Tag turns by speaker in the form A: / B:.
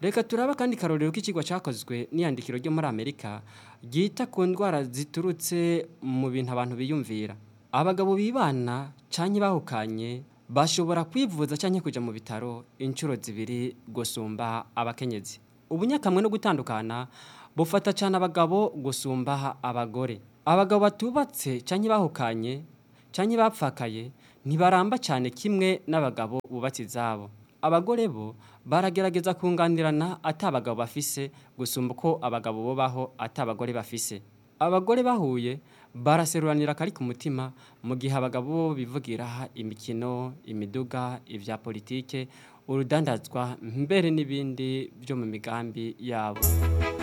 A: reka turaba kandi karorero k'ikigwa cyakozwe n'iyandikiro ryo muri amerika ryita ku ndwara ziturutse mu bintu abantu biyumvira abagabo bibana cyangwa bahukanye bashobora kwivuza cyangwa kujya mu bitaro inshuro zibiri gusumba abakenyezi ubunyakamwe no gutandukana bufata cyane abagabo gusumba abagore abagabo batubatse cyangwa bahukanye cyangwa bapfakaye ntibaramba cyane kimwe n'abagabo bubatse izabo abagore bo baragerageza kunganirana atabagabo bafise gusumba uko abagabo bubaho atabagore bafise abagore bahuye baraseruranira akari ku mutima mu gihe abagabo bo bivugira imikino imiduga ibya politike urudandazwa mbere n'ibindi byo mu migambi yabo